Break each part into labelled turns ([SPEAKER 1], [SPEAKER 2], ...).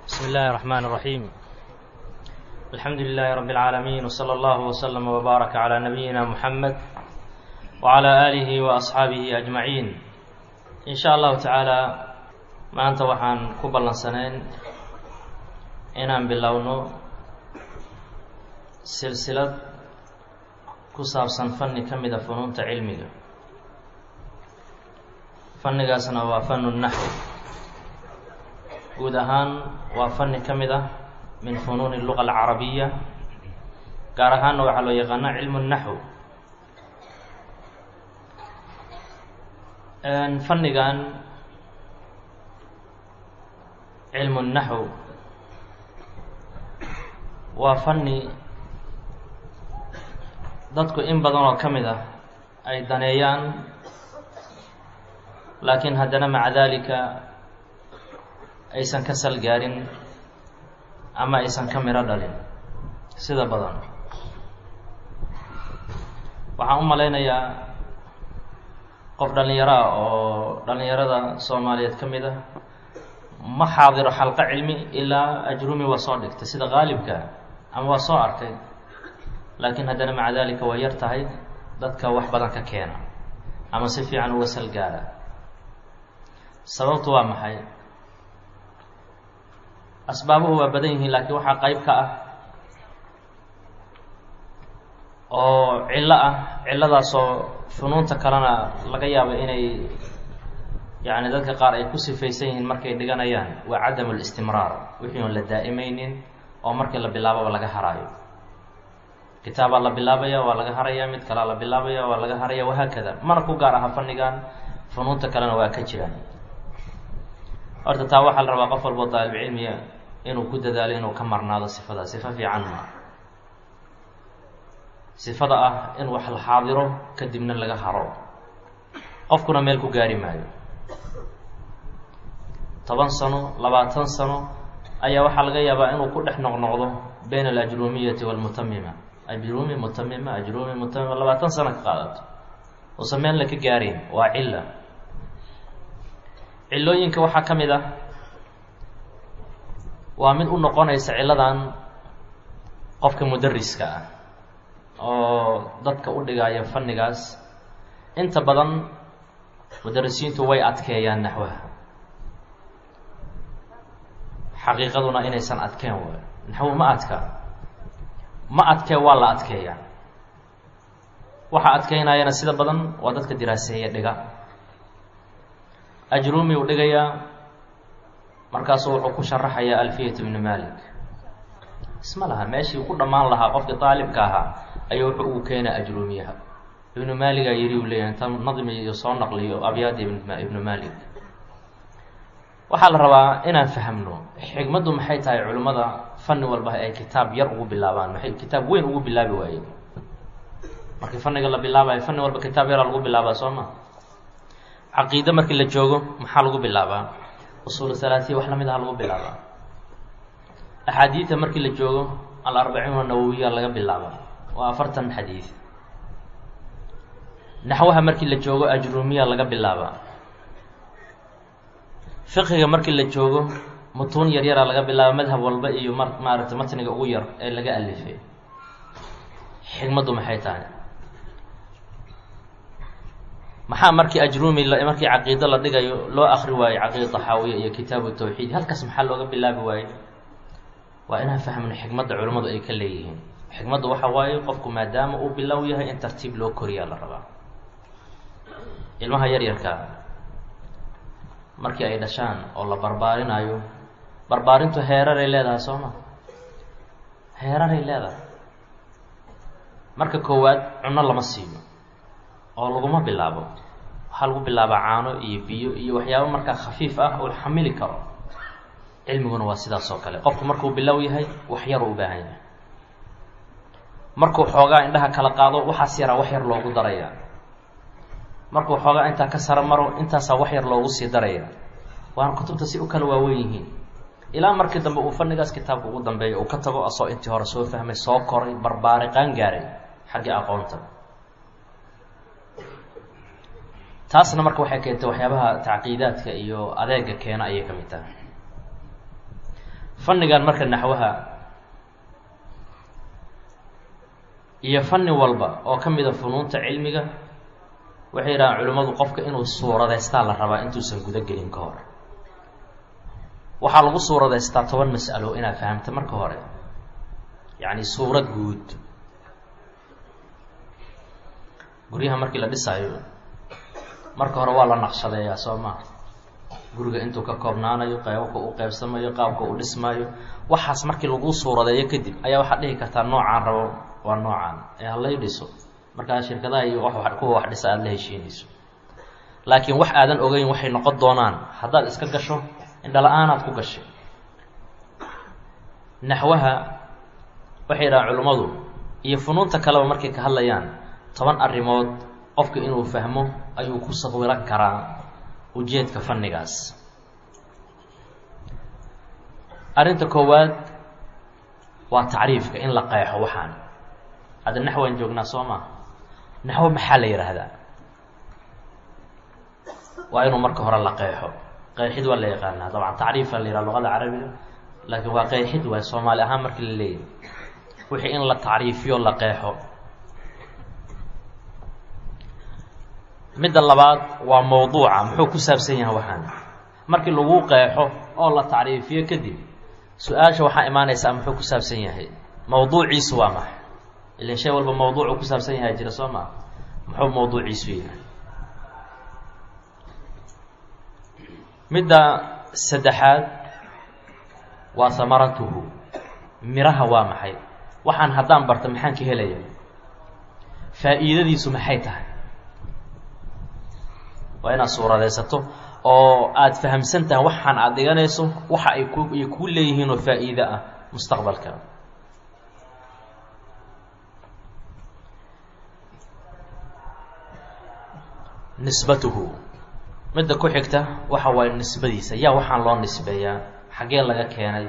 [SPEAKER 1] بسم الله الرحمن الرحيم الحمد لله رب العالمين وصلى الله وسلم وبارك على نبينا محمد وعلى آله وأصحaabihi أجمعين إن شhاء الlahu taعaalى maanta waxaan ku ballansanayn inaan bilowno silsilad ku saabsan fanni ka mida funuunta cilmiga fannigaasna waa fanu naxw guud ahaan waa fanni ka mid ah min funuuni luga alcarabiya gaar ahaanna waxaa loo yaqaana cilmu naxw fannigan cilmu naxw waa fanni dadku in badan oo ka mid ah ay daneeyaan laakiin haddana maca dalika aysan ka sal gaarin ama aysan ka miro dhalin sida badan waxaan u malaynayaa qof dhallinyaro ah oo dhallinyarada soomaaliyeed ka mid ah ma xaadiro xalqo cilmi ilaa ajrumi waa soo dhigtay sida qaalibka ama waa soo arkay laakiin haddana maca dalika waa yar tahay dadka wax badan ka keena ama si fiican uga sal gaara sababtu waa maxay asbaabuhu waa badan yihiin laakiin waxaa qeyb ka ah oo cillo ah cilladaasoo funuunta kalena laga yaabo inay yacni dadka qaar ay ku sifaysan yihiin markay dhiganayaan waa cadamu listimraar wixii oon la daa'imaynin oo markii la bilaababa laga haraayo kitaabaa la bilaabaya waa laga haraya mid kalea la bilaabaya waa laga haraya wahaakada mana ku gaar aha fannigan funuunta kalena waa ka jiraan horta taa waxaa la rabaa qof walboo daalibcilmiya inuu ku dadaalo inuu ka marnaado sifada sifo fiican ma sifada ah in wax la xaadiro kadibna laga haro qofkuna meel ku gaari maayo toban sano labaatan sano ayaa waxaa laga yaabaa inuu ku dhex noqnoqdo bayna alajrumiyati waalmutamima ajrumi mutamima ajrumi mutamima labaatan sano ka qaadato uusan meelna ka gaarayn waa cilla cillooyinka waxaa ka mid ah waa mid u noqonaysa cilladan qofka mudariska ah oo dadka u dhigaya fannigaas inta badan mudarisiintu way adkeeyaan naxwaha xaqiiqaduna inaysan adkeen waay naxwo ma adka ma adkee waa la adkeeyaa waxa adkeynayana sida badan waa dadka diraaseeya dhiga ajrumi uu dhigayaa markaasuu wuxuu ku sharaxayaa alfiyat ibnu malik isma laha meeshii ku dhammaan lahaa qofkii daalibka ahaa ayuu wuxuu ugu keenaa ajrumiyaha ibnu maaligaa yiri uu leeyahay inta nadmi iyo soo naqliyo abyaada ibnu malik waxaa la rabaa inaan fahamno xigmaddu maxay tahay culimmada fanni walba ay kitaab yar ugu bilaabaan maxay kitaab weyn ugu bilaabi waayeen markii fanniga la bilaabayo fanni walba kitaab yaraa lagu bilaabaa soo ma caqiide markii la joogo maxaa lagu bilaabaa usuul halaatiya wax lamid aha lagu bilaabaa axaadiida markii la joogo alarbaciin anawowiya laga bilaabaa waa afartan xadiid naxwaha markii la joogo ajrumiya laga bilaabaa fiqiga markii la joogo mutuun yar yaraa laga bilaaba madhab walba iyo mar maaragtay matniga ugu yar ee laga alifay xigmaddu maxay tahay maxaa markii ajrumi markii caqiido la dhigayo loo akri waayo caqiida taxaawiya iyo kitaabu tawxiid halkaas maxaa looga bilaabi waayo waa inaan fahmno xikmadda culimmadu ay ka leeyihiin xikmaddu waxa waaye qofku maadaama uu bilow yahay in tartiib loo koriyaa la rabaa ilmaha yaryarka markii ay dhashaan oo la barbaarinaayo barbaarintu heeraray leedahay soo ma heeraray leedahay marka koowaad cunno lama siiyo oo laguma bilaabo waxaa lagu bilaabaa caano iyo biyo iyo waxyaabo markaa khafiif ah oo xamili karo cilmiguna waa sidaas oo kale qofku markuu bilow yahay wax yaruu u baahan yahay markuu xoogaa indhaha kala qaado waxaas yaraa wax yar loogu daraya markuu xoogaa intaa ka sara maro intaasaa wax yar loogu sii daraya waana kutubta si u kala waawen yihiin ilaa markii dambe uu fannigaas kitaabka ugu dambeeya uu ka tago asoo intii hore soo fahmay soo koray barbaaray qaan gaaray xaggii aqoonta taasna marka waxay keentay waxyaabaha tacqiidaadka iyo adeega keena ayay ka mid tahay fannigan marka naxwaha iyo fanni walba oo ka mida funuunta cilmiga waxay yidhahaan culimmadu qofka inuu suuradeystaa la rabaa intuusan guda gelin ka hor waxaa lagu suuradeystaa toban mas'alo inaad fahamta marka hore yacni suurad guud guryaha markii la dhisaayo marka hore waa la naqshadeeyaa soo maa guriga intuu ka koobnaanayo qeybabka u qeybsamayo qaabka u dhismaayo waxaas markii lagu suuradeeyo kadib ayaa waxaad dhihi kartaa noocaan rabo waa noocaan ee halay dhiso markaa shirkadaha iyo wa kuwa wax dhisa aada la heshiinayso laakiin wax aadan ogeyn waxay noqon doonaan haddaad iska gasho indhala-aanaad ku gashay naxwaha waxay yidhahaan culimmadu iyo funuunta kaleba markay ka hadlayaan toban arrimood qofka inuu fahmo ayuu ku sawiro karaa ujeedka fannigaas arrinta koowaad waa tacriifka in la qeexo waxaan hadda naxwaan joognaa soo maa naxwo maxaa la yidhaahdaa waa inuu marka hore la qeexo qeexid waa la yaqaanaa dabcan tacriifa la yidhaha luqada carabiga laakiin waa qeexid waay soomaali ahaan markii la leeyahy wixii in la tacriifiyo la qeexo midda labaad waa mawduuca muxuu ku saabsan yahay waxaan markii lagu qeexo oo la tacriifiyo kadib su-aasha waxaa imaanaysaa muxuu ku saabsan yahay mawduuciisu waa maxay ilan shay walba mawduucu ku saabsan yahay jira soo maa muxuu mawduuciisu yahay midda saddexaad waa hamaratuhu miraha waa maxay waxaan haddaan barta maxaan ka helaya faa'iidadiisu maxay tahay waa inaad suuradaysato oo aada fahamsan tahay waxaan aada dhiganayso waxa ay ku ay kuu leeyihiin oo faa'iide ah mustaqbalka nisbatuhu midda ku xigta waxa waaye nisbadiisa yaa waxaan loo nisbeeyaa xaggee laga keenay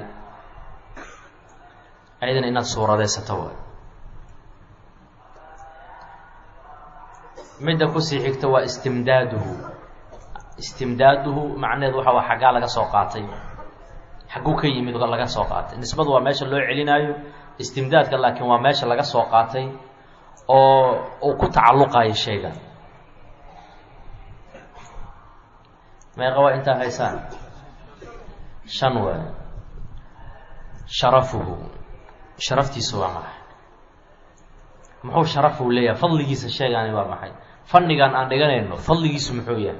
[SPEAKER 1] ayadana inaad suuradaysato waay midda kusii xigta waa istimdaaduhu istimdaaduhu macnaheedu waxa waa xaggaa laga soo qaatay xagguu ka yimid laga soo qaatay nisbadu waa meesha loo celinaayo istimdaadka laakiin waa meesha laga soo qaatay oo uu ku tacalluqayo shayga meeqa waa intaa haysaan shan waay sharafuhu sharaftiisu waa maxay muxuu sharafuu leeyahay fadligiisa sheegaani waa maxay fannigan aan dhiganayno fadligiisu muxuu yahay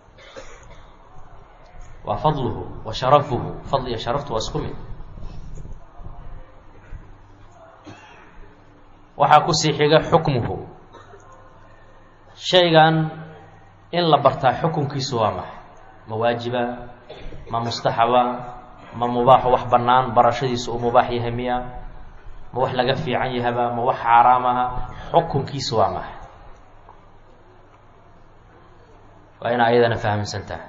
[SPEAKER 1] waa fadluhu wa sharafuhu fadl iyo sharaftu waa isku mid waxaa kusii xiga xukmuhu shaygan in la bartaa xukunkiisu waa maxay ma waajiba ma mustaxaba ma mubaaxo wax bannaan barashadiisu uu mubaax yahay miya ma wax laga fiican yahaba ma wax xaaraam aha xukunkiisu waa maxay waa ina ayadana fahamsan tahay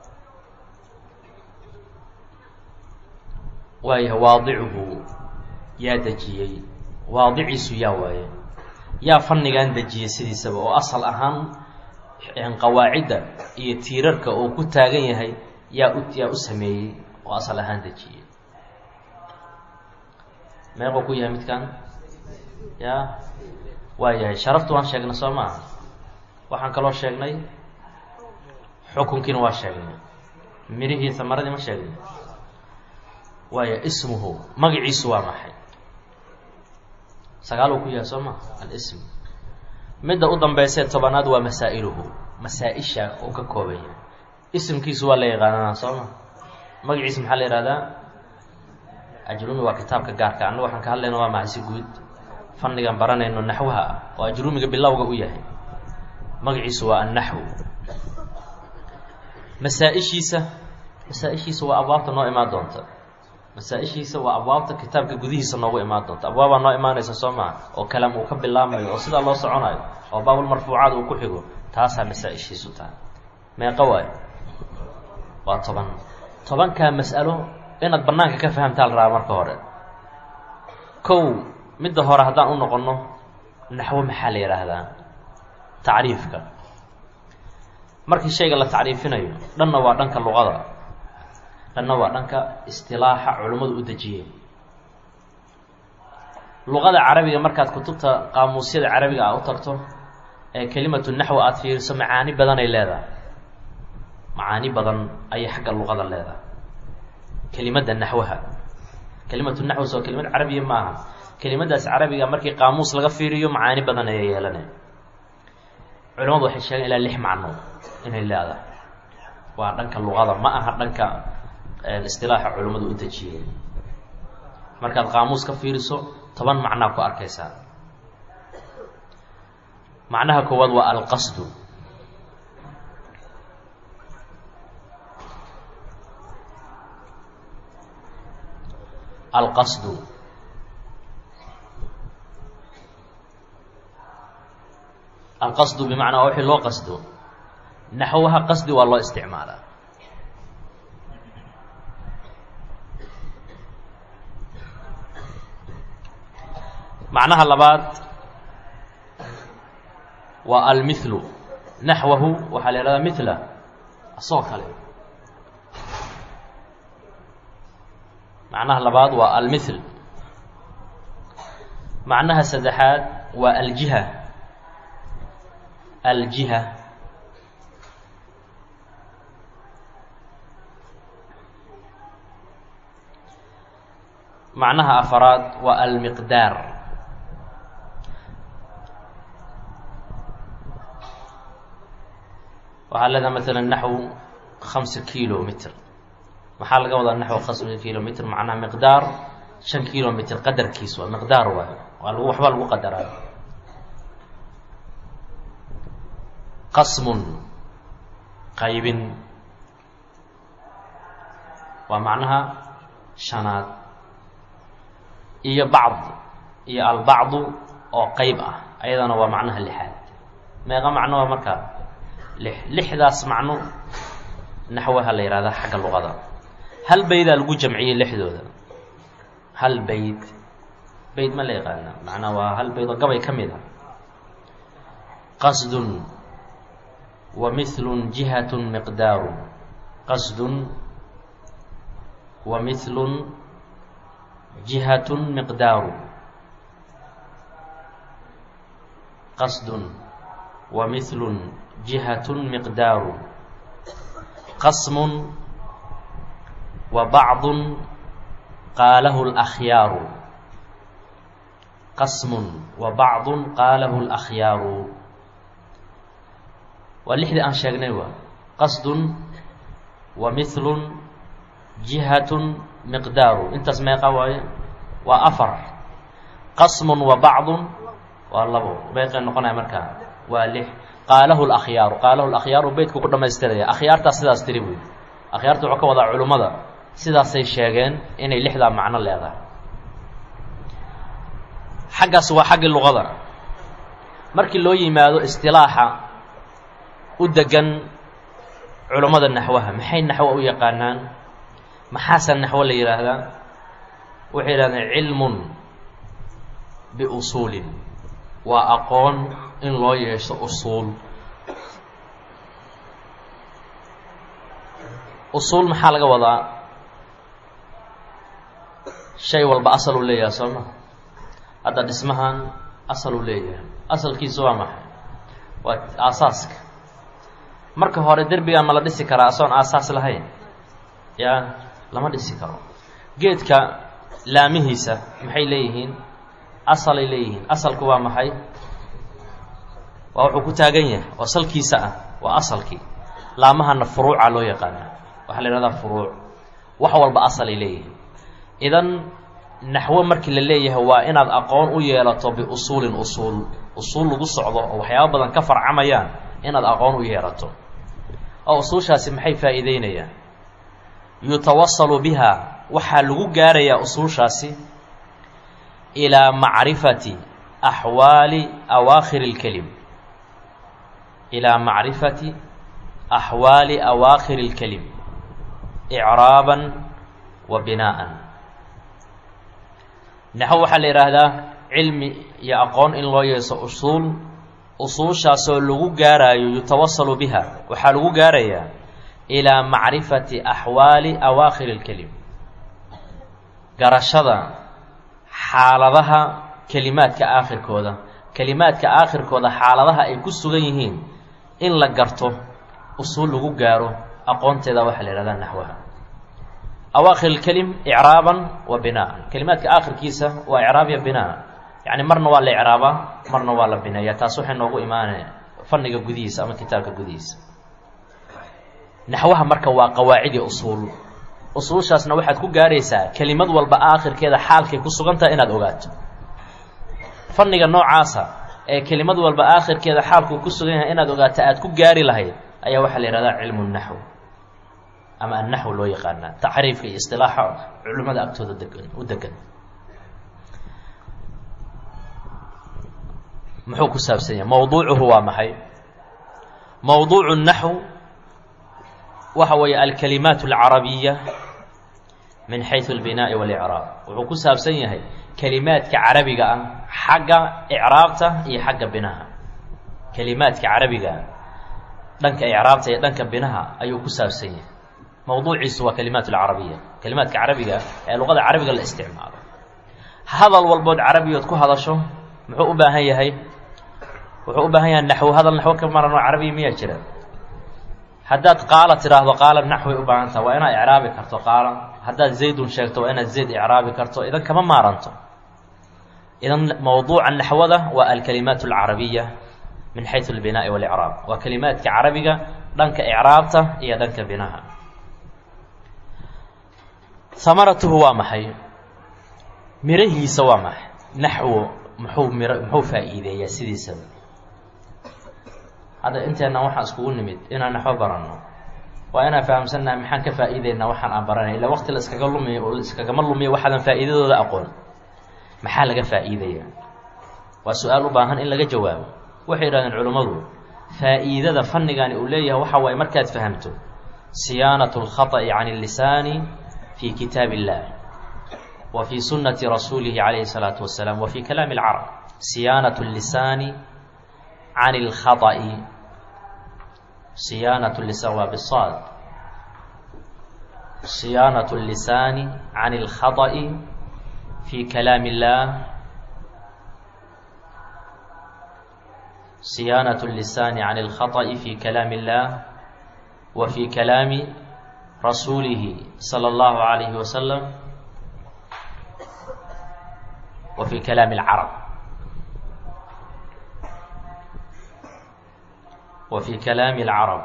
[SPEAKER 1] waaya waadicuhu yaa dejiyey waadiciisu yaa waaye yaa fannigan dejiyey sidiisaba oo asal ahaan qawaacidda iyo tiirarka uu ku taagan yahay yaa u yaa u sameeyey oo asal ahaan dejiyey meequu ku yahay midkan ya waa yahay sharaftu waan sheegnay soo maaha waxaan kaloo sheegnay xukunkiina waa sheegnay mirihii samaradii ma sheegnay waaya ismuhu magaciisu waa maxay sagaal uu ku yahay soo maa alism midda u dambeysee tobanaad waa masaa'iluhu masaa-isha uu ka kooban yahay isimkiisu waa la yaqaananaa soo ma magaciisa maxaa la yihahdaa ajrumi waa kitaabka gaarka annagu waxaan ka hadlayna waa maxay si guud fannigan baranayno naxwaha ah oo ajrumiga bilowga u yahay magaciisu waa annaxw masaa-ishiisa masaa-ishiisa waa abwaabta noo imaan doonta masaa-ishiisa waa abwaabta kitaabka gudihiisa noogu imaan doonta abwaabaa noo imaanaysa soo maa oo kalaam uu ka bilaabmayo oo sidaa loo soconayo oo baabulmarfuucaad uu ku xigo taasaa masaa-ishiisu tahay meeqa waayo waa toban tobankaa mas'alo inaad bannaanka ka fahamtaa la rabaa marka hore kow midda hore haddaan u noqonno naxwo maxaa la yidhaahdaa tacriifka markii shayga la tacriifinayo dhanna waa dhanka luqada dhanna waa dhanka istilaaxa culimmadu u dejiyeen luqada carabiga markaad kutubta qaamuusyada carabiga a u tagto ee kelimatu naxwi aada fiiriso macaani badan ay leedahay macaani badan ayay xagga luqada leedahay kelimadda naxwaha kelimatu naxwi soo kelimad carabiya maaha kelimadaas carabiga markii qaamuus laga fiiriyo macaani badan ayay yeelanay culimadu waxay sheegeen ilaa lix macno inay leedahay waa dhanka luqada ma aha dhanka istilaaxa culimmadu u dejiyeen markaad qaamuus ka fiiriso toban macnaa ku arkaysaa macnaha koowaad waa alqasdu alqasdu alqasdu bimacnaa wixii loo qasdo naxwaha qasdi waa loo isticmaalaa macnaha labaad waa almithlu naxwahu waxaa la ihahdaa mithla asoo kale macnaha labaad waa almithl macnaha saddexaad waa aljiha aljiha macnaha afaraad waa almiqdaar waxaa leedaha maala naxw hamsa kilo mitr maxaa laga wadaa naxw hamsa kilo mitr macnaha miqdaar shan kilo mitr qadarkiis waa miqdaar waay waa lagu waxba lagu qadaraa qasmun qaybin waa macnaha shanaad iyo bacd iyo albacdu oo qeyb ah ayadana waa macnaha lixaad meeqa macno waa markaa lix lixdaas macno naxwaha la yihahdaa xagga luqada hal baydaa lagu jamciyey lixdooda hal bayd bayd ma la yaqaana macnaa waa hal bayd oo gabay ka mid a qasdun wa mithlun jihatun miqdaaru qasdun wa mithlun jihatun miqdaaru qasdun wa mithlun jihatun miqdaaru qasmun wa bacdun qaalahu اlakhyaaru qasmun wa bacdun qaalahu اlakhyaaru waa lixdii aan sheegnay waa qasdun wa mithlun jihatun miqdaaru intaas meeqa waaye waa afar qasmun wa bacdun waa labo meeqay noqonaya markaa waa lix qaalahu lakhyaaru qaalahu lakhyaaru beytku ku dhamaystiraya akhyaartaas sidaas tiri buy akhyaarta wuxuu ka wadaa culimmada sidaasay sheegeen inay lixdaa macno leedahay xaggaas waa xaggii luqada markii loo yimaado istilaaxa u degan culummada naxwaha maxay naxwo u yaqaanaan maxaase naxwo la yidhaahdaa waxay yidhahdeen cilmun biusuulin waa aqoon in loo yeesho usuul usuul maxaa laga wadaa shay walba asal uu leeyahay soo ma hadda dhismahan asal uu leeyahay asalkiisu waa maxay waa aasaaska marka hore derbigan ma la dhisi karaa asoon aasaas lahayn yaa lama dhisi karo geedka laamihiisa maxay leeyihiin asalay leeyihiin asalku waa maxay waa wuxuu ku taagan yahay oo salkiisa ah waa asalkii laamahana furuuca loo yaqaana waxaa la yihahdaa furuuc wax walba asalay leeyihiin idan naxwo markii la leeyahay waa inaad aqoon u yeelato biusuulin usuul usuul lagu socdo oo waxyaaba badan ka farcamayaan inaad aqoon u yeelato oo usuushaasi maxay faa'iideynayaan yutawasalu biha waxaa lagu gaarayaa usuushaasi ilaa macrifati axwaali awaakhiri اlkelim ilaa macrifati axwaali awaakhiri اlkelim icraaban wa binaa'an naxwo waxaa la yidhaahdaa cilmi iyo aqoon in loo yeeso usuul usuushaasoo lagu gaaraayo yutawasalu biha waxaa lagu gaarayaa ilaa macrifati axwaali awaakhiri اlkelim garashada xaaladaha kelimaadka aakhirkooda kelimaadka aakhirkooda xaaladaha ay ku sugan yihiin in la garto usuul lagu gaaro aqoonteeda waxaa la yihahdaa naxwaha awaakhir اlkelim icraaban wa binaan kelimaadka aakhirkiisa waa icraab iyo binaa yacni marna waa la icraabaa marna waa la bineeya taas waxay noogu imaanaya fanniga gudihiisa ama kitaabka gudihiisa naxwaha marka waa qawaacid iyo usuul usuushaasna waxaad ku gaaraysaa kelimad walba aakhirkeeda xaalkay ku sugan tahay inaad ogaato fanniga noocaasa ee kelimad walba aakhirkeeda xaalkuu ku sugan yahay inaad ogaato aad ku gaari lahayd ayaa waxaa la yihahdaa cilmu naxw ama annaxw loo yaqaanaa tacriifka iyo istilaaxa culimmada agtooda degan u degan muxuu ku saabsan yahay mowduucuhu waa maxay mowduucu naxw waxa weeye alkalimaat alcarabiya min xaysu albinaa'i walicraab wuxuu ku saabsan yahay kelimaadka carabiga ah xagga icraabta iyo xagga binaha kelimaadka carabiga ah dhanka icraabta iyo dhanka binaha ayuu ku saabsan yahay mowduuciisu waa kalimaat alcarabiya kelimaadka carabiga ee luqada carabiga la isticmaalo hadal walbood carabiyood ku hadasho muxuu u baahan yahay wuxuu u baahan yahay naxwo hadal naxwo ka maran oo carabiya miyaa jira haddaad qaala tidhaahdo qaala naxway u baahan taha waa inaad icraabi karto qaala haddaad zaydun sheegto waa inaad zayd icraabi karto idan kama maaranto idan mowduuca naxwada waa alkalimaat alcarabiya min xaysu albinaa'i walicraab waa kelimaadka carabiga dhanka icraabta iyo dhanka binaha hamaratuhu waa maxay mirahiisa waa maxay naxwo muxuu mir muxuu faa'iideeyaa sidiisaba hadda inteenna waxaan iskugu nimid inaan naxwo baranno waa inaan fahamsannahay maxaan ka faa'iideynaa waxaan aan baranay illa waqti la iskaga lumiyo oo iskagama lumiyo waxaadan faa'iidadooda aqoon maxaa laga faa'iidaya waa su-aal u baahan in laga jawaabo waxay yidhahdeen culimmadu faa'iidada fannigani uu leeyahay waxa waaye markaad fahamto siyaanatu اlkhaطأi can اllisaani fi kitaab illah wa fii sunnati rasuulihi calayhi الsalaatu wasalaam wa fii kalaami اlcarab siyaanaة اllisaani can اlkhaطأi siyaanaة lisaan waa bisaad siyaanaة اllisaani can اlkhaطأi fi kalaami اllah siyaanaة الlisaani can اlkhaطأi fi kalaami اllah wa fi kalaami rasuulihi salى اllahu عalayhi wasalam wa fi kalaami اlcarab wa fi kalaami اlcarab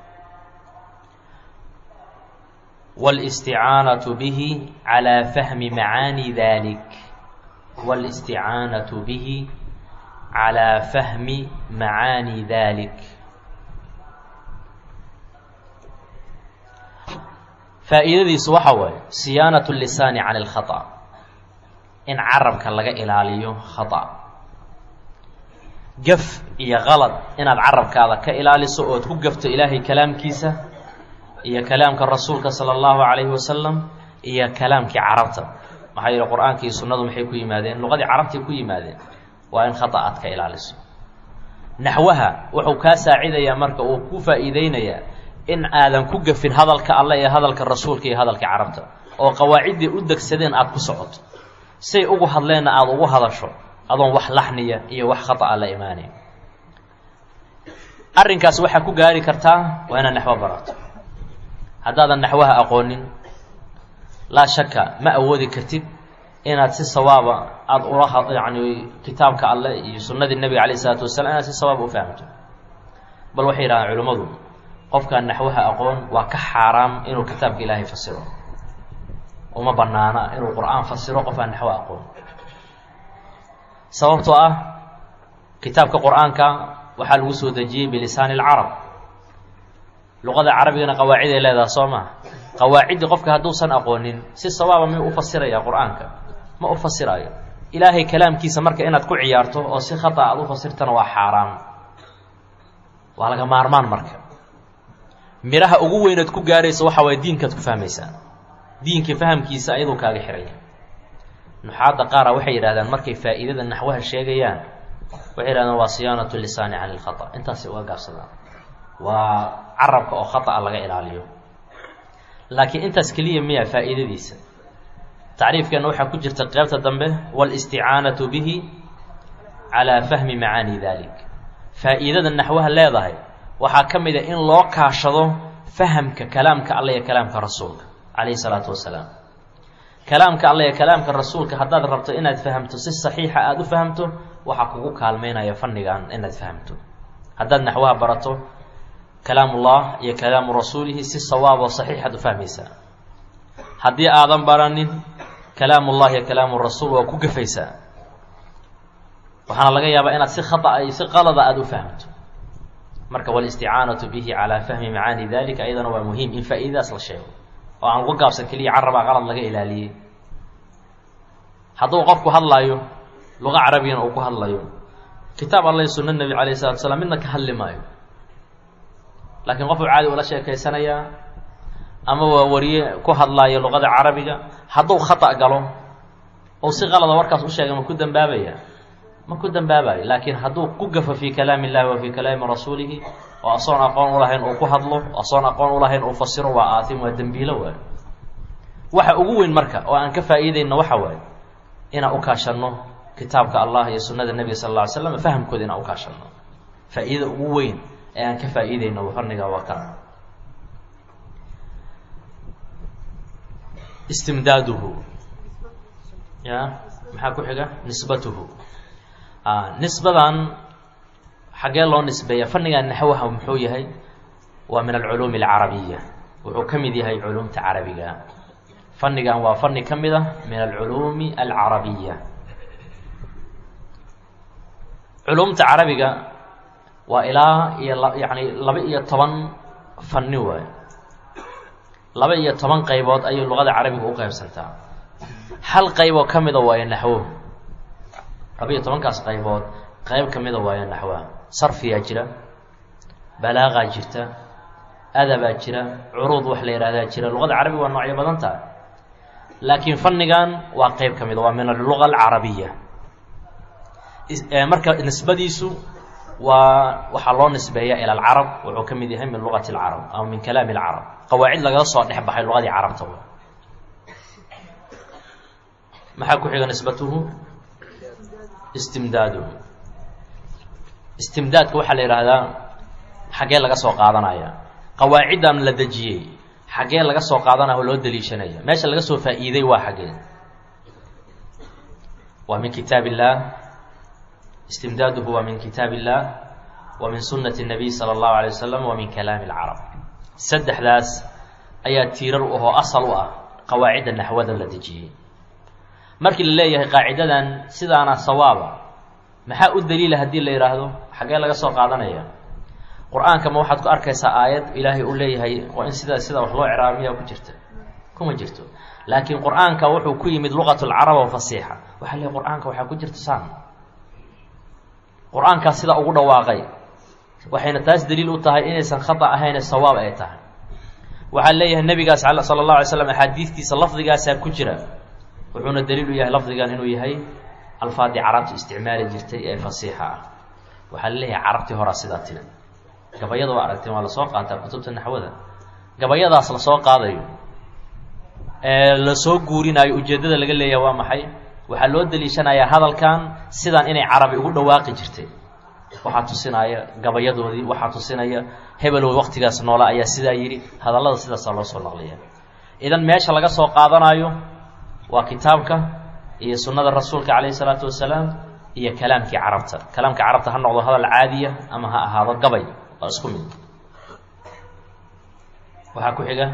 [SPEAKER 1] wاlاsticaanaة bihi calى fahmi macaani dalik wاlاsticaanaة bihi calى fahmi macaani dalik faa'iidadiisu waxa waaye siyaanaة الlisaani can اlkhaطأ in carabka laga ilaaliyo khaطأ gaf iyo qalad inaad carabkaada ka ilaaliso ood ku gafto ilaahay kalaamkiisa iyo kalaamka rasuulka salى اllahu عalayhi wasalam iyo kalaamkii carabta maxaa yihi qur-aanka iyo sunnadu maxay ku yimaadeen luqadii carabtay ku yimaadeen waa in khata aad ka ilaaliso naxwaha wuxuu kaa saacidayaa marka uu ku faa'iideynayaa in aadan ku gafin hadalka alle ee hadalka rasuulka iyo hadalka carabta oo qawaaciddii u degsadeen aada ku socoto say ugu hadleenna aada ugu hadasho adoon wax laxniya iyo wax khata'a la imaanayn arrinkaas waxaa ku gaari kartaa waa inaad naxwo barato haddaadan naxwaha aqoonin laa shaka ma awoodi kartid inaad si sawaaba aada ula yani kitaabka alleh iyo sunnadii nebiga calayh isalaatu wasalaam inaad si sawaaba u fahamto bal waxay yidhahdaan culimmadu qofkaan naxwaha aqoon waa ka xaaraam inuu kitaabka ilaahay fasiro uma banaana inuu qur-aan fasiro qof aan naxwo aqoon sababtoo ah kitaabka qur-aanka waxaa lagu soo dejiyey bilisaani alcarab luqada carabigana qawaaciday leedaha soo maa qawaaciddii qofka hadduusan aqoonin si sawaaba miyuu u fasiraya qur-aanka ma u fasirayo ilaahay kalaamkiisa marka inaad ku ciyaarto oo si khata aad u fasirtana waa xaaraam waa laga maarmaan marka midhaha ugu weynaad ku gaaraysa waxa waye diinkaad ku fahmaysaa diinka fahamkiisa ayaduu kaaga xiraya nuxaadda qaara waxay yidhahdaan markay faa'iidada naxwaha sheegayaan waxay yidhahdaan waa siyaanatu lisaani cani ilkhata intaasay uga gaabsadaan waa carabka oo khata'a laga ilaaliyo laakiin intaas keliya miya faa'iidadiisa tacriifkeena waxaa ku jirta qeybta dambe wاlisticaanaةu bihi calىa fahmi macaani dalik faa'iidada naxwaha leedahay waxaa ka mid a in loo kaashado fahamka kalaamka alla iyo kalaamka rasuulka calayhi salaatu wasalaam kalaamka alla iyo kalaamka rasuulka haddaad rabto inaad fahamto si saxiixa aada u fahamto waxaa kugu kaalmeynaya fannigan inaad fahamto haddaad naxwaha barato kalaamullah iyo kalaamu rasuulihi si sawaab oo saxiixaad u fahmaysaa haddii aadan baranin kalaamullah iyo kalaamu rasuul waa ku gafaysaa waxaana laga yaabaa inaad si khata si qalada aada u fahamto marka walisticaanatu bihi calaa fahmi macaani dalika ayadana waa muhiim in faa'iidadaas la sheego oo aan uga gaabsan keliya carabaa qalad laga ilaaliyey hadduu qofku hadlaayo luqa carabiyana uu ku hadlayo kitaab alla sunna nebi calayh salatu salaam midna ka hadli maayo laakiin qofuu caadi ula sheekaysanayaa ama waa wariye ku hadlaayo luqada carabiga hadduu khata galo ou si qalada warkaas u sheegay ma ku dambaabaya ma ku dambaabayo laakiin hadduu ku gafo fii kalaami illahi wa fii kalaami rasuulihi oo asoon aqoon ulahayn uu ku hadlo asoon aqoon ulahayn uu fasiro waa aatim waa dembiilo waayo waxa ugu weyn marka oo aan ka faa'iidayno waxa waaye inaan u kaashanno kitaabka allah iyo sunnada nebiga sal alla ly slam fahamkooda inaan u kaashanno faa'iidada ugu weyn ee aan ka faa'iidayno fanniga waa kan istimdaaduhu ya maxaa ku xiga nisbatuhu nisbadan xaggee loo nisbeeya fannigan naxwaha muxuu yahay waa min alculuumi alcarabiya wuxuu ka mid yahay culuumta carabiga fannigan waa fanni ka mid ah min alculuumi alcarabiya culuumta carabiga waa ilaa iyo yani laba iyo toban fanni waay laba iyo toban qaybood ayay luqada carabiga u qaybsantaa hal qayboo ka mida waayo naxwo laba iyo tobankaas qaybood qayb ka mida waayo naxwaha sarfiyaa jira balaaqaa jirta adabaa jira curuud wax la yihahdaa jira luqada carabiga waa noocyo badan taha laakiin fannigan waa qeyb ka mida waa min alluga alcarabiya marka nisbadiisu waa waxaa loo nisbeeya ila alcarab wuxuu ka mid yahay min luqati alcarab ama min kalaami alcarab qawaacid lagaga soo dhex baxay luqadii carabta w maxaa ku xiga nisbatuhu istimdaaduhu istimdaadka waxaa la yidhaahdaa xaggee laga soo qaadanaya qawaaciddan la dejiyey xaggee laga soo qaadanaya oo loo daliishanaya meesha laga soo faa'iiday waa xaggee waa min kitaab illah istimdaaduhu waa min kitaab illah wa min sunnati الnabiy salى اllahu alay wasalam wa min kalaami اlcarab saddexdaas ayaa tiirar u ahoo asal u ah qawaacidda naxwada la dejiyey markii la leeyahay qaacidadan sidaana sawaaba maxaa u daliila haddii la yidhaahdo xaggee laga soo qaadanaya qur-aanka ma waxaad ku arkaysaa aayad ilaahay uu leeyahay waa in sidaa sidaa wax loo ciraabiyaa ku jirta kuma jirto laakiin qur-aanka wuxuu ku yimid luqat lcarab oo fasiixa waxaa leeyahy qur-aanka waxaa ku jirta saan qur-aankaas sidaa ugu dhawaaqay waxayna taas daliil u tahay inaysan khata ahayne sawaab ay tahay waxaa leeyahay nebigaas sala allahu alay slam axaadiistiisa lafdigaasaa ku jira wuxuuna daliil u yahay lafdigan inuu yahay alfaadii carabta isticmaali jirtay ee fasiixa ah waxaa la leeyahay carabtii horaa sidaa tiri gabayada waa aragteen waa lasoo qaataa kutubta naxwada gabayadaas lasoo qaadayo ee lasoo guurinaayo ujeeddada laga leeyahay waa maxay waxaa loo daliishanayaa hadalkan sidan inay carabi ugu dhawaaqi jirtay waxaa tusinaya gabayadoodii waxaa tusinaya hebelow waqtigaas noola ayaa sidaa yidhi hadallada sidaasaa loo soo naqliya idan meesha laga soo qaadanayo waa kitaabka iyo sunnada rasuulka calayhi salaatu wasalaam iyo kalaamkii carabta kalaamka carabta ha noqdo hadal caadiya ama ha ahaado gabay waa isku mid waxaa ku xiga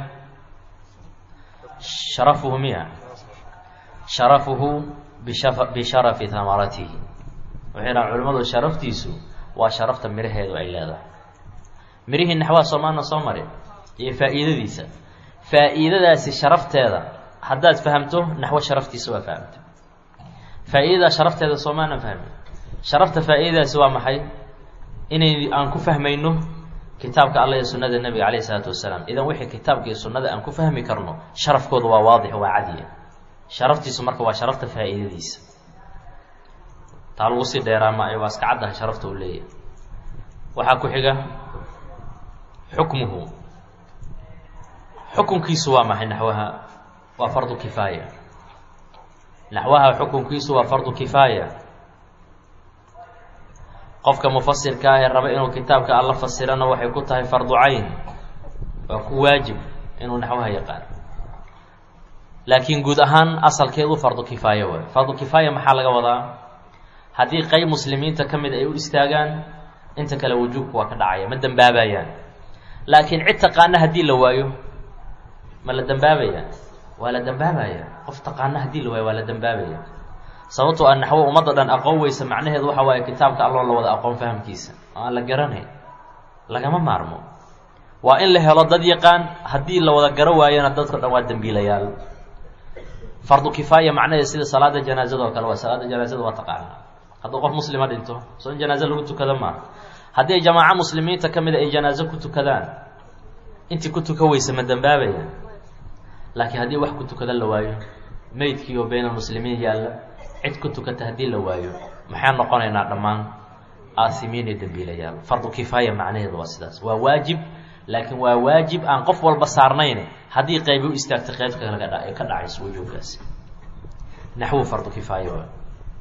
[SPEAKER 1] sharafuhu miya sharafuhu bisha bisharafi hamaratihi waxay dhahan culimmadu sharaftiisu waa sharafta miraheedu ay leedahay mirihii naxwaha soomaana soo mari iyo faa'iidadiisa faa'iidadaasi sharafteeda haddaad fahamto naxwo sharaftiisa waa fahamta faa'iidada sharafteeda soomaanan fahmin sharafta faa'iidadaasi waa maxay inay aan ku fahmayno kitaabka alla iyo sunnada nebiga calayhi isalaatu wasalaam idan wixii kitaabka iyo sunnada aan ku fahmi karno sharafkooda waa waadix waa cadiya sharaftiisu marka waa sharafta faa'iidadiisa taa lagu sii dheeraa ma waa iska caddaha sharafta uu leeyahay waxaa ku xiga xukmuhu xukunkiisu waa maxay naxwaha waa fardu kifaaya naxwaha xukunkiisu waa fardu kifaaya qofka mufasirka ah ee raba inuu kitaabka alla fasirana waxay ku tahay fardu cayn waa ku waajib inuu naxwaha yaqaan laakiin guud ahaan asalkeedu fardu kifaaya waay fardu kifaaya maxaa laga wadaa haddii qeyb muslimiinta ka mid ay u istaagaan inta kale wujuubku waa ka dhacaya ma dembaabayaan laakiin cid taqaana haddii la waayo ma la dembaabaya waa la dembaabaya qof taqaana haddii la waayo waa la dembaabaya sababtoo a naxwo ummadda dhan aqoon weysa macnaheedu waxa waaye kitaabka alloo la wada aqoon fahamkiisa oo aan la garanayn lagama maarmo waa in la helo dad yaqaan haddii la wada garo waayona dadka dhan waa dembiilayaal fardu kifaaya macnaheed sida salaada janaazada oo kale waa salaada janaazada waa taqaana hadduu qof muslima dhinto soo in janaaze lagu tukado maaha haddii ay jamaaco muslimiinta ka mida ay janaazo ku tukadaan intii ku tuka weysa ma dembaabaya laakiin haddii wax ku tukada la waayo meydkii oo bayna muslimiin yaalla cid ku tukata haddii la waayo maxaan noqonaynaa dhammaan aasimiin iyo dembiilayaal fardu kifaaya macnaheedu waa sidaas waa waajib laakiin waa waajib aan qof walba saarnayn haddii qaybi u istaagtay qaybka kale ka dhacayso wujuubkaasi naxwu fardu kifaaya waa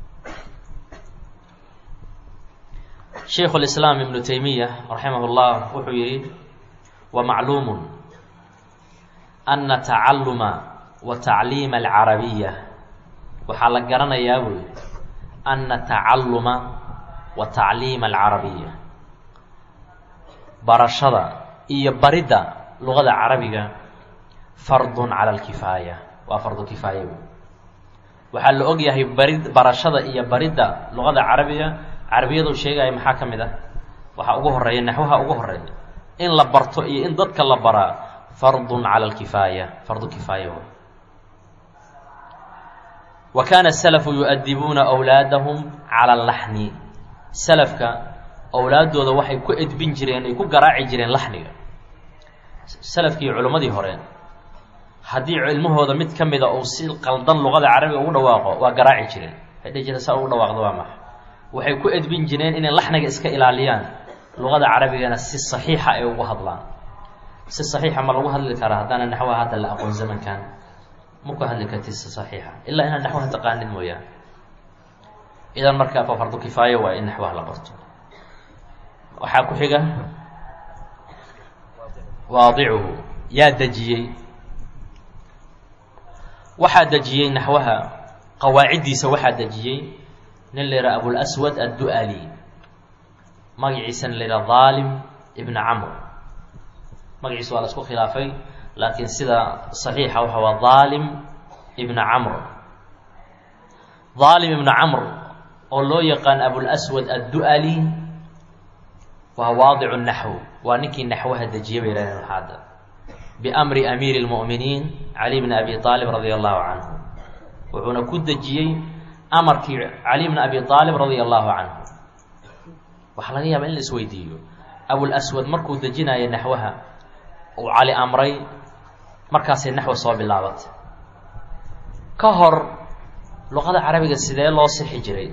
[SPEAKER 1] shaykhu lislaam ibnu taymiya raximah llah wuxuu yihi wamacluumu ana tacalluma wa tacliima alcarabiya waxaa la garanayaa buy ana tacalluma wa tacliima alcarabiya barashada iyo baridda luqada carabiga fardun cala alkifaaya waa fardu kifaaya buy waxaa la og yahay bari barashada iyo baridda luqada carabiga carabiyadu sheegaya maxaa ka mid ah waxaa ugu horeeya naxwaha ugu horeeya in la barto iyo in dadka la baraa fardun cala alkifaaya fardu kifaaya wa wa kaana salafu yu-adibuuna awlaadahum cala laxni salafka owlaaddooda waxay ku edbin jireen ay ku garaaci jireen laxniga salafkii culimmadii hore haddii cilmahooda mid ka mida uu si qaldan luqada carabiga ugu dhawaaqo waa garaaci jireen waxay dhihi jireen saa ugu dhawaaqdo waa maxa waxay ku edbin jireen inay laxniga iska ilaaliyaan luqada carabigana si saxiixa ay ugu hadlaan si saxiixa ma lagu hadli karaa haddaana naxwaha hadda la aqoon zamankan ma ku hadli kartid si saxiixa ilaa inaad naxwaha taqaanid mooyaan idan markaa fa fardu kifaayo waa in naxwaha la barto waxaa ku xiga waadicuhu yaa dejiyey waxaa dejiyey naxwaha qawaaciddiisa waxaa dejiyey nin la yidhaha abulaswad addu'ali magaciisana la yidhaha daalim ibna camr magaciisa waa la isku khilaafay laakiin sida saxiixa waxa waa daalim ibna camr daalim ibna camr oo loo yaqaan abulaswad addu'ali waa waadicu naxw waa ninkii naxwaha dejiyay bay yidhahdeen waxaadda biamri amiiri lmu'miniin cali bni abi aalib radia allahu canhu wuxuuna ku dejiyey amarkii cali bni abi aalib radia allahu canhu waxaa laga yaaba in la isweydiiyo abulaswad markuu dejinaayo naxwaha uu cali amray markaasay naxwa soo bilaabatay ka hor luqada carabiga sidee loo sixi jiray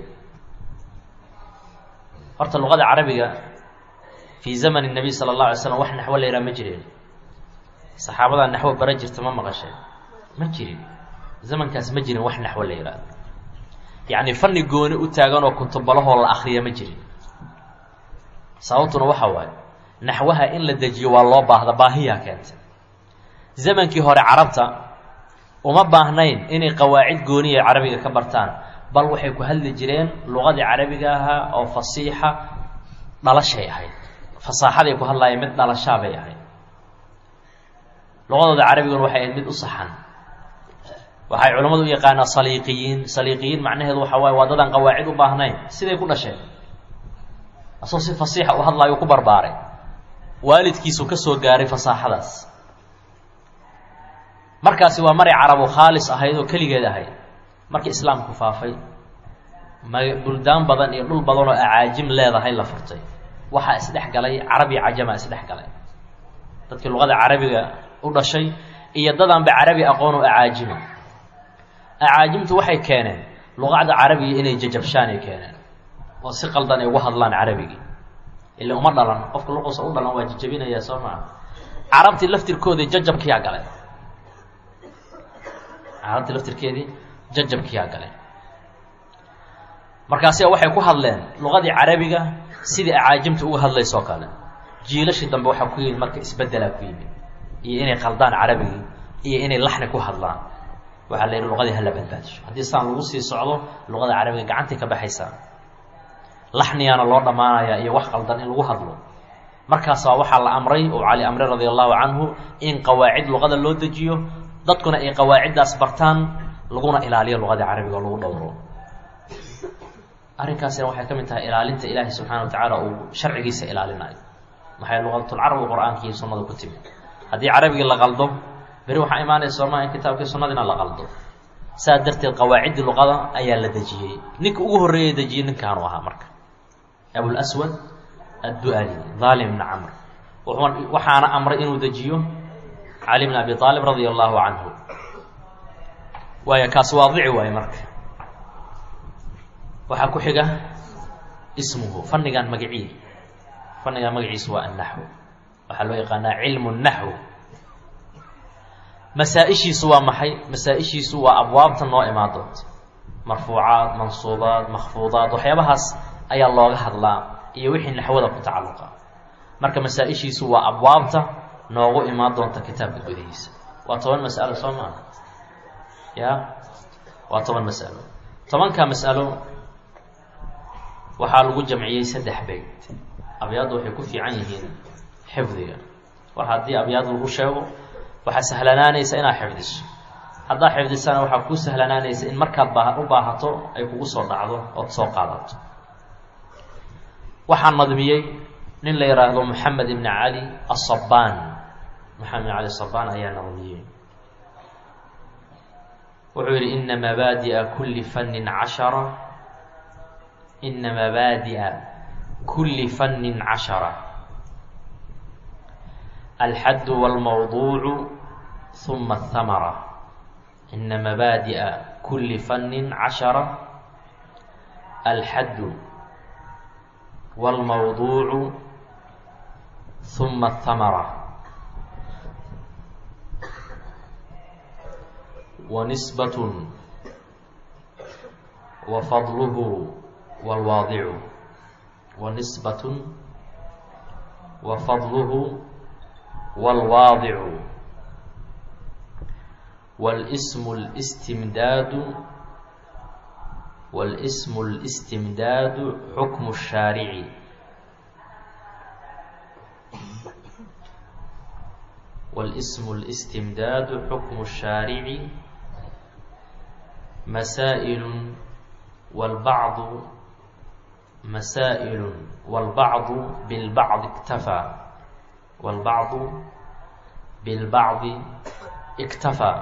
[SPEAKER 1] horta luqada carabiga fii zamani nabiy sala allahu alay slam wax naxwo la yidhaha ma jireen saxaabadaa naxwo bara jirta ma maqasheen ma jirin zamankaas ma jirin wax naxwo la yidhaahdo yacni fanni gooni u taagan oo kutubalahoo la akriya ma jirin sababtuna waxa waaye naxwaha in la dejiyo waa loo baahda baahiyaa keentay zamankii hore carabta uma baahnayn inay qawaacid gooniya carabiga ka bartaan bal waxay ku hadli jireen luqadii carabiga ahaa oo fasiixa dhalashay ahayd fasaaxaday ku hadlaayeen mid dhalashaabay ahayd luqadooda carabiguna waxay ahayd mid u saxan waxay culammadu u yaqaanaa saliiqiyiin saliiqiyiin macnaheedu waxa waaye waa dadaan qawaacid u baahnayn siday ku dhasheen asagoo si fasiixa u hadlaayo ku barbaaray waalidkiisu ka soo gaaray fasaaxadaas markaasi waa maray carabu khaalis ahayd oo keligeed ahayd markii islaamku faafay ma buldaan badan iyo dhul badan oo acaajim leedahay la furtay waxaa isdhex galay carab iyo cajama isdhex galay dadkii luqada carabiga u dhashay iyo dadaanba carabi aqoon oo acaajima acaajimtu waxay keeneen luqacda carabiga inay jajabshaan ay keeneen oo si qaldan ay ugu hadlaan carabigii ila uma dhalan qofka luqusa u dhalan waa jajabinayaa soo maa carabtii laftirkoodii jajabkiyaa galay carabtii laftirkeedii jajabkiyaa galay markaasi waxay ku hadleen luqadii carabiga sidii acaajimta uga hadlaysoo kale jiilashii dambe waxaa ku yimid marka isbeddelaa ku yimid iyo inay qaldaan carabigii iyo inay laxni ku hadlaan waxaa la yidhi luqadii hala badbaadisho haddii saan lagu sii socdo luqada carabiga gacantay ka baxaysaa laxniyaana loo dhammaanayaa iyo wax qaldan in lagu hadlo markaasaa waxaa la amray oo cali amre radia allahu canhu in qawaacid luqada loo dejiyo dadkuna ay qawaaciddaas bartaan laguna ilaaliyo luqadii carabiga oo lagu dhowro arrinkaasina waxay ka mid tahay ilaalinta ilaahay subxana wa tacaala uu sharcigiisa ilaalinayo maxay luqadatulcarab qur-aanka iyo sunnada ku timid haddii carabigii la qaldo beri waxaa imaanaysa sooma in kitaabkii sunnadiina la qaldo saas darteed qawaaciddii luqada ayaa la dejiyey ninka ugu horreeyay dejiyey ninkaanu ahaa marka abulswad addu-ali daalim ibni camr waxaana amray inuu dejiyo cali bn abi aalib radia allahu canhu waaya kaas waadici waaye marka waxaa ku xiga ismuhu fannigan magacii fannigan magaciisu waa annaxw waxaa loo yaqaanaa cilmu naxw masaa-ishiisu waa maxay masaa-ishiisu waa abwaabta noo imaan doonta marfuucaad mansuubaad makfuudaad waxyaabahaas ayaa looga hadlaa iyo wixii naxwada ku tacalluqa marka masaa-ishiisu waa abwaabta noogu imaan doonta kitaabka gudihiisa waa toban mas'alo soo maaha ya waa toban mas'alo tobanka mas'alo waxaa lagu jamciyey saddex beyt abyaaddu waxay ku fiican yihiin xifdiga war haddii abyaad lagu sheego waxaa sahlanaanaysa inaad xifdiso haddaad xifdisana waxaa kuu sahlanaanaysa in markaad baa u baahato ay kugu soo dhacdo ood soo qaadato waxaa nadmiyey nin la yidhaahdo moxamed ibni cali asabaan moxamed ibn cali asabaan ayaa nadmiyey wuxuu yidhi ina mabaadi'a kulli fannin cashara ina mabaadi'a kulli fannin cashara alxaddu wاlmawduucu huma ahamara ina mabaadi'a kulli fannin cashara alxaddu wاlmawduucu huma ahamara wanisbat wafadluhu wاlwaadicu wanisbat wafadluhu wاlwaadicu wاlsmu اlstimdaadu wاlsmu اlstimdaadu xukmu الshaarici wاlsmu اlstimdaadu xukmu الshaarici masaaئil wاlbacdu masaaئil wاlbacdu biاlbacdi اktafaa wاlbacdu biاlbacdi اktafaa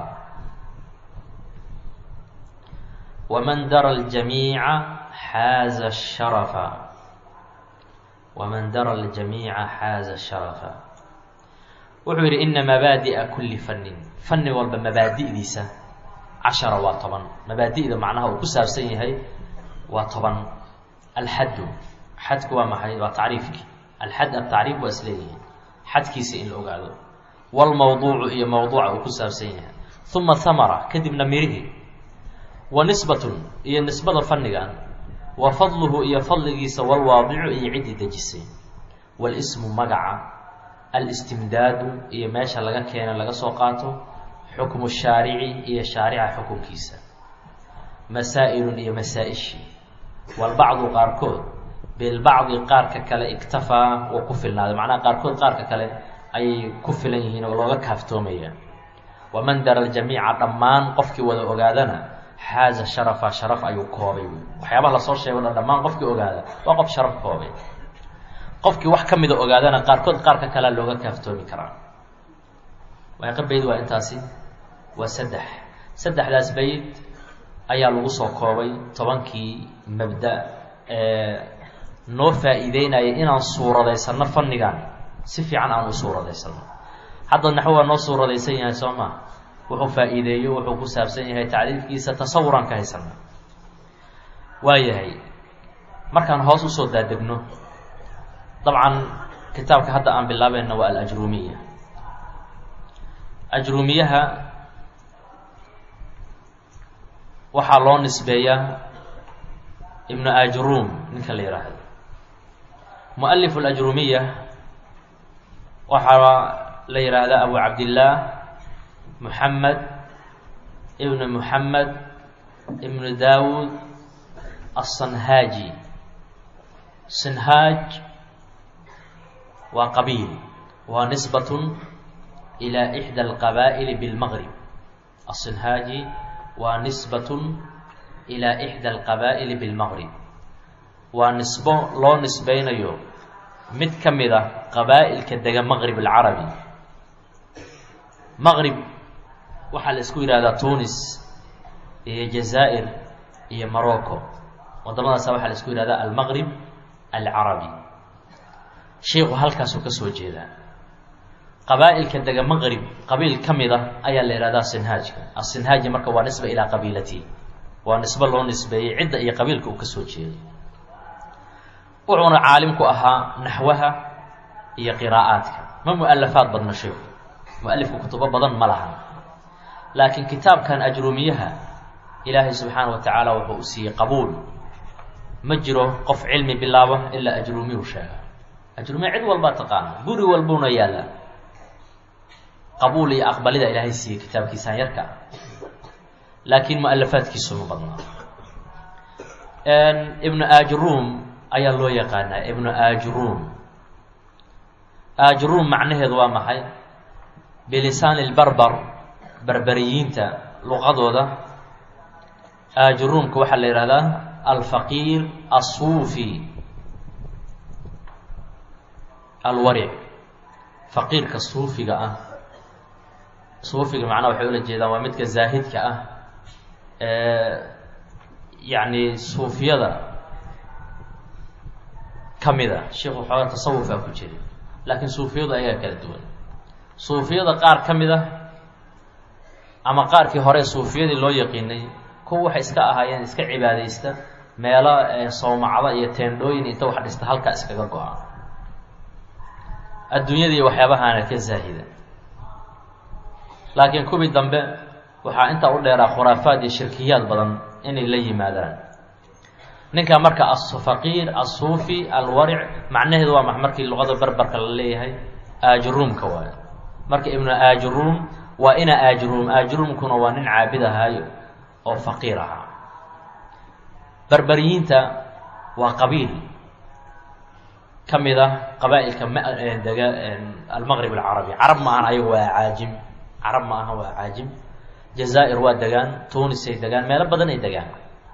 [SPEAKER 1] wman dara اljamiica xaaza الsharafa waman dara اljamiica xaaza sharafa wuxuu yidhi ina mabaadi'a kulli fannin fanni walba mabaadi'diisa cashara waa toban mabaadi'da macnaha uu ku saabsan yahay waa toban alxaddu xadku waa maxay waa tacriifkii alxad atacriif waa isleeyihiin xadkiisa in la ogaado wاlmawduucu iyo mawduuca uu ku saabsan yahay uma hamara kadibna mirihii wa nisbatun iyo nisbada fannigan wa fadluhu iyo fadligiisa walwaadicu iyo ciddii dejisay walismu magaca alistimdaadu iyo meesha laga keena laga soo qaato xukmu shaarici iyo shaarica xukunkiisa masaa'ilun iyo masaa-ishii walbacdu qaarkood bilbacdi qaarka kale iktafaa wuu ku filnaaday macnaha qaarkood qaarka kale ayay ku filan yihiin oo looga kaaftoomaya waman dara aljamiica dhammaan qofkii wada ogaadana xaaza sharafa sharaf ayuu koobay waxyaabaha lasoo sheego dhan dhammaan qofkii ogaada waa qof sharaf koobay qofkii wax ka mida ogaadana qaarkood qaarka kalea looga kaaftoomi karaa waaqa bayd waa intaasi waa saddex saddexdaas bayd ayaa lagu soo koobay tobankii mabda ee noo faa'iideynaya inaan suuradaysano fannigan si fiican aan u suuradaysano hadda naxwo waa noo suuradaysan yahay soo maa wuxuu faa'iideeyo wuxuu ku saabsan yahay tacriifkiisa tasawuraan ka haysana waa yahay markaan hoos usoo daadegno dabcan kitaabka hadda aan bilaabayna waa alajruumiya ajruumiyaha waxaa loo nisbeeyaa ibnu ajruum ninka la yidhaahdo mualifu alajruumiya waxaa la yidhaahdaa abu cabdillaah muxamed ibnu muxamed ibnu daawud aلsanhaaji sinhaaj waa qabiil waa nisbat ilى ixdى alqabaa'ili biاlmgrib aلsinhaaji waa nisbat ilى ixdى alqabaa'ili biاlmgrib waa nisbo loo nisbeynayo mid ka mid a qabaa'ilka dega maqrib alcarabi maqrib waxaa la isku yidhahdaa tunis iyo jazaa'ir iyo morocco waddamadaasa waxaa la isku yihahdaa almaqrib alcarabi sheikhu halkaasuu ka soo jeedaa qabaa'ilka dega maqrib qabiil ka mid a ayaa la yihahdaa sinhaajka asinhaaji marka waa nisba ilaa qabiilati waa nisbo loo nisbeeyey cidda iyo qabiilka uu ka soo jeeday wuxuuna caalim ku ahaa naxwaha iyo qiraa'aadka ma mu-alafaad badna sheikhu mu-alifku kutubo badan ma lahan laakiin kitaabkan ajruumiyaha ilaahay subxaana wa tacaala wuxuu u siiyey qabuul ma jiro qof cilmi bilaaba ilaa ajruumiyuu sheega ajruumiya cid walbaa taqaana guri walbuuna yaallaa qabuul iyo aqbalida ilaahay siiyey kitaabkiisaan yarka ah laakiin mu-alafaadkiisu ma badnaa ibnu ajruum ayaa loo yaqaanaa ibnu ajruum ajruum macnaheedu waa maxay bilisaani lbarbar berberiyiinta luqadooda ajruumka waxaa la yihahdaa alfaqiir asuufi alwaric faqiirka suufiga ah suufiga macnaha waxay ula jeedaan waa midka zaahidka ah yacni suufiyada ka mid a sheikhu xoogaa tasawufaa ku jira laakiin suufiyadu ayaa kala duwan suufiyada qaar ka mid ah ama qaarkii hore suufiyadii loo yaqiinay kuwa waxay iska ahaayeen iska cibaadaysta meelo sawmacdo iyo teendhooyin inta wax dhista halkaa iskaga go-a adduunyadii waxyaabahaana ka zaahida laakiin kuwii dambe waxaa intaa u dheeraa khuraafaad iyo shirkiyaad badan inay la yimaadaan ninka marka afaqiir asuufi alwaric macnaheedu waa ma markii luqada berberka la leeyahay ajruumka waay marka ibnu ajruum waa ina ajruum ajruumkuna waa nin caabid ahaayo oo faqiir ahaa berberiyiinta waa qabiil ka mid ah qabaa-ilka dega almaqrib alcarabi carab ma ahan ayagu waa caajim carab ma aha waa caajim jazaa'ir waa degaan tunisay degaan meelo badan ay degaan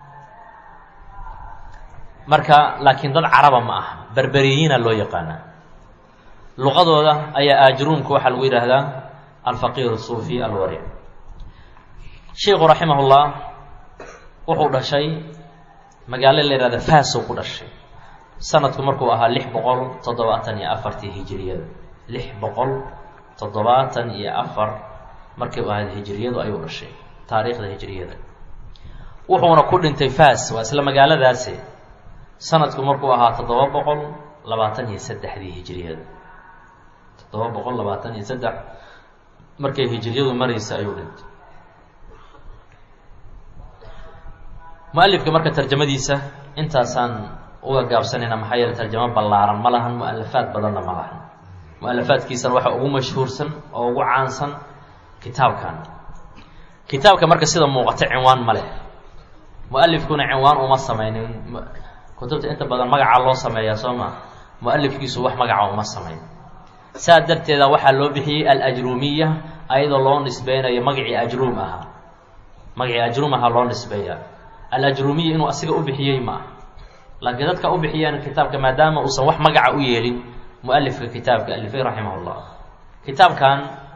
[SPEAKER 1] marka laakiin dad caraba ma aha berberiyiina loo yaqaanaa luqadooda ayaa ajruumka waxaa lagu yidhaahdaa alfaqiir suufi alwaric sheikhu raximahullah wuxuu dhashay magaalo la yihahda fasow ku dhashay sanadku markuu ahaa lix boqol toddobaatan iyo afartii hijiriyada lix boqol toddobaatan iyo afar markay u ahayd hijiriyadu ayuu dhashay taariikhda hijiriyada wuxuuna ku dhintay fas waa isla magaaladaasi sanadku markuu ahaa toddoba boqol labaatan iyo saddexdii hijiriyada toddoba boqol labaatan iyo saddex markay hijiriyadu maraysa ayuu dhintay mu-alifka marka tarjamadiisa intaasaan uga gaabsanayna maxaa yeele tarjamo ballaaran ma lahan mu-alafaad badanna ma lahan mu-alafaadkiisana waxaa ugu mashhuursan oo ugu caansan kitaabkan kitaabka marka sida muuqata cinwaan ma leh mu-alifkuna cinwaan uma sameynin kutubta inta badan magacaa loo sameeyaa soo ma mu-alifkiisu wax magaca uma sameyn saa darteeda waxaa loo bixiyey alajruumiya ayadoo loo nisbeynayo magacii ajruum ahaa magacii ajruum ahaa loo nisbeeya alajruumiya inuu asiga u bixiyey ma ah laakiin dadka u bixiyeen kitaabka maadaama uusan wax magaca u yeelin mu-alifka kitaabka alifay raximah llah kitaabkan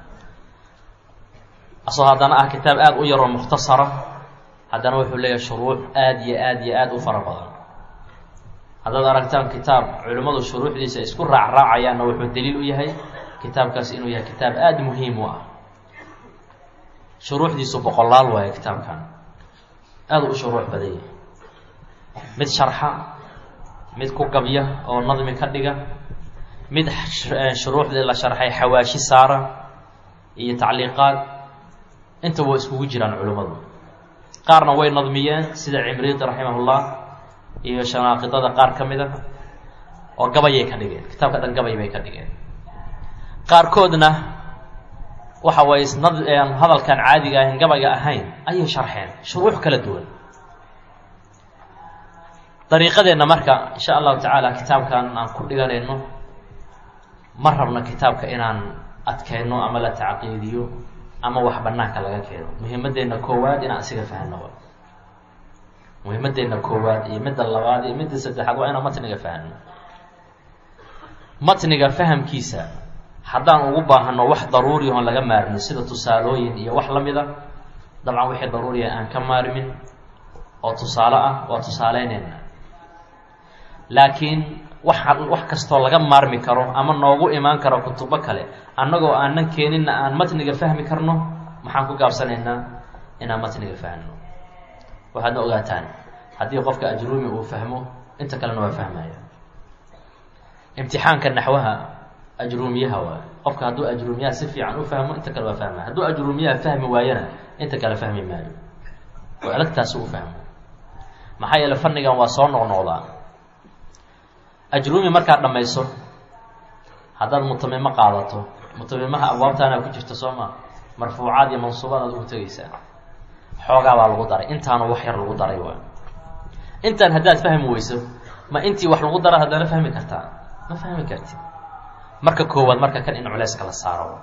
[SPEAKER 1] asoo haddana ah kitaab aada u yaroo mukhtasara haddana wuxuu leeyahay shuruux aada iyo aad iyo aada u fara badan haddaad aragtaan kitaab culimmadu shuruuxdiisa isku raacraacayaanna wuxuu daliil u yahay kitaabkaas inuu yahay kitaab aada muhiim u ah shuruuxdiisu boqolaal waaye kitaabkan aada u shuruux badan yahay mid sharxa mid ku gabya oo nadmi ka dhiga mid shuruuxdii la sharxay xawaashi saara iyo tacliiqaad inta waa iskugu jiraan culimmadu qaarna way nadmiyeen sida cimriidi raximahullah iyo shanaaqidada qaar ka mid a oo gabayay ka dhigeen kitaabka dhan gabay bay ka dhigeen qaarkoodna waxa way isnad hadalkan caadiga ahayn gabayga ahayn ayay sharxeen shuruux kala duwan dariiqadeenna marka insha allahu tacaala kitaabkan aan ku dhiganayno ma rabno kitaabka inaan adkeyno ama la tacqiidiyo ama wax banaanka laga keeno muhimadeenna koowaad inaan isiga fahno muhimadeenna koowaad iyo midda labaad iyo midda saddexaad waa inaan matniga fahno matniga fahamkiisa haddaan ugu baahano wax daruuri oon laga maarmin sida tusaalooyin iyo wax la mid a dabcan wixii daruuriya aan ka maarmin oo tusaale ah waa tusaaleyneyna laakiin wax wax kastoo laga maarmi karo ama noogu imaan karo kutubo kale annagoo aanan keeninna aan matniga fahmi karno maxaan ku gaabsanaynaa inaan matniga fahno waxaadna ogaataan haddii qofka ajruumi uu fahmo inta kalena waa fahmaya imtixaanka naxwaha ajruumiyaha waay qofka hadduu ajruumiyaha si fiican u fahmo inta kale waa fahmaya hadduu ajruumiyaha fahmi waayana inta kale fahmi maayo oo alagtaasi u fahmo maxaa yeele fannigan waa soo noqnoqdaa ajruumi markaad dhammayso haddaad mutamimo qaadato mutamimaha abwaabtaana ku jirta soo maa marfuucaad iyo mansuubaad aad ugu tegeysaa xoogaa baa lagu daray intaanu wax yar lagu daray waay intaan haddaad fahmi weyso ma intii wax lagu dara haddana fahmi kartaa ma fahmi kartid marka koowaad marka kan in culeyska la saaro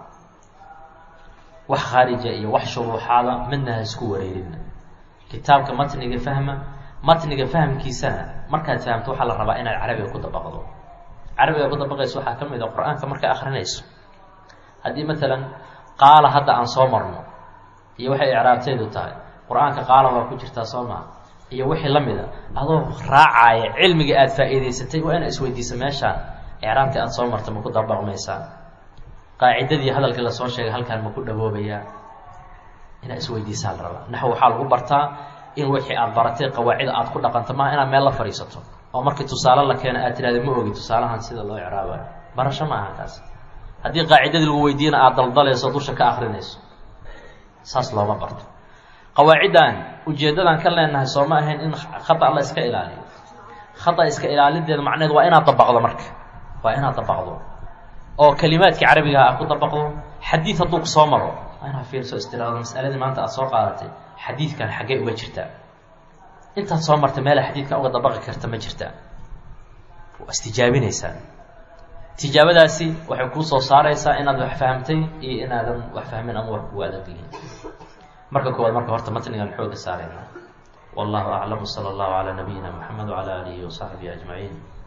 [SPEAKER 1] wax khaarija iyo wax shuruuxaada midna ha isku wareerin kitaabka matniga fahma matniga fahamkiisana markaad fahamto waxaa la rabaa inaad carabiga ku dabaqdo carabiga ku dabaqayso waxaa ka mid a qur-aanka markaa akrinayso haddii maalan qaala hadda aan soo marno iyo waxay icraabteedu tahay qur-aanka qaala waa ku jirtaa soo maa iyo wixii la mid a adoo raacaya cilmiga aada faa'iidaysatay waa inaad isweydiisa meeshaan icraabtii aada soo marta ma ku dabaqmaysaa qaacidadii hadalkii lasoo sheegay halkaan ma ku dhawoobayaa inaad isweydiisaa la rabaa naxw waxaa lagu bartaa in wixii aada baratay qawaacida aada ku dhaqanto maaha inaad meel la fadhiisato oo markii tusaale la keena aad tirahda ma ogi tusaalahan sida loo icraabayo barasho ma aha taas haddii qaacidadii lagu weydiiyana aada daldalayso dusha ka akrinayso saas looma barto qawaaciddan ujeeddadan ka leenahay soo ma ahayn in khata la iska ilaaliyo khata iska ilaalideeda macneed waa inaad dabaqdo marka waa inaad dabaqdo oo kelimaadkii carabigaha aad ku dabaqdo xadiid hadduu ku soo maro waa inaad fiirso istiraado masaladii maanta aada soo qaadatay xadiidkan xaggee uga jirtaa intaad soo marta meela xadiidkan uga dabaqi karta ma jirtaa waa istijaabinaysaa tijaabadaasi waxay kuu soo saaraysaa inaad wax fahamtay iyo inaadan wax fahmin ama wax kugu adag yihiin marka koowaad marka horta matnigan xooga saarayna wallahu aclam sala allahu calaa nabiyina moxamed wacala aalihi wasaxbihi ajmaciin